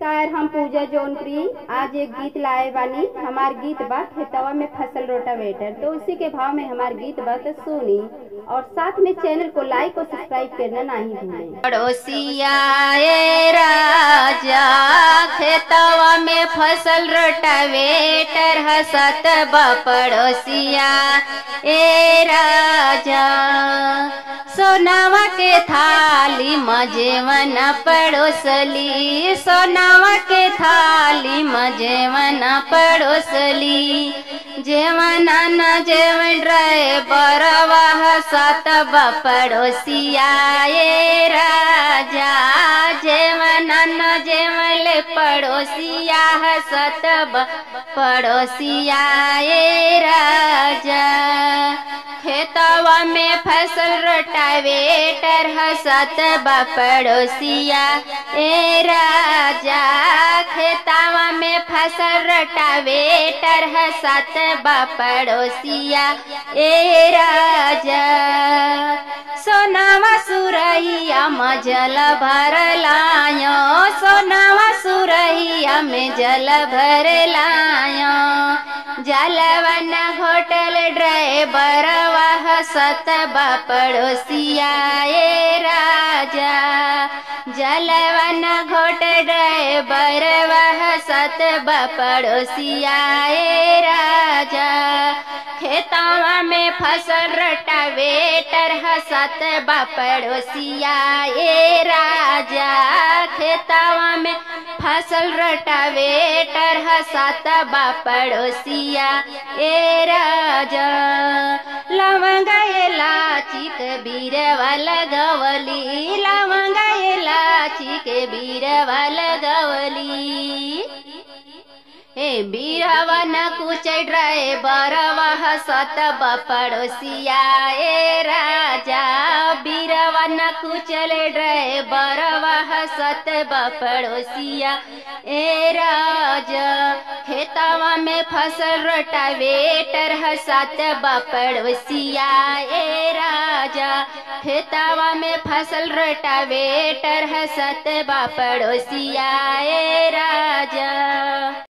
नमस्कार हम पूजा जौनप्री आज एक गीत लाए बानी हमार गीत बा खेतवा में फसल रोटावेटर तो उसी के भाव में हमार गीत बा तो सुनी और साथ में चैनल को लाइक और सब्सक्राइब करना नहीं भूलें पड़ोसिया ए राजा खेतवा में फसल रोटावेटर हसत बा पड़ोसिया ए राजा सोनावा के थाली मजेवन पड़ोसली सोनावा के थाली मजेवन पड़ोसली जेवन न जेवन रे बरवा सत पड़ोसिया ए राजा जेवन न जेवल पड़ोसिया सत पड़ोसिया ए राजा खेतवा में फसल रोटावेटर हसत पड़ोसिया ए राजा खेतवा में फसल रोटावेटर हसत पड़ोसिया ए राजा सोनावा सुरहिया में जल भर लायो सोनावा सुरहिया में जल भर लायो जलवन घोटल ड्राइवर वह सत पड़ोसिया ए राजा जलवन घोट ड्राइवर वह सत पड़ोसिया ए राजा खेतवा में फसल रोटावेटर हसत पड़ोसिया ए राजा खेतवा में फसल रोटावेटर हसत पड़ोसिया ए राजा लवंगा इलाची के बीरवा लगवली लवंगा इलाची के बीरवा लगवली हे बीरवन कुछ ड्राइवर वह सत पड़ोसिया ए राजा बीरवन कुचल ड्राइवर वह सत पड़ोसिया ए राजा खेतवा में फसल रोटावेटर हसत पड़ोसिया ए राजा खेतवा में फसल रोटावेटर हसत पड़ोसिया ए राजा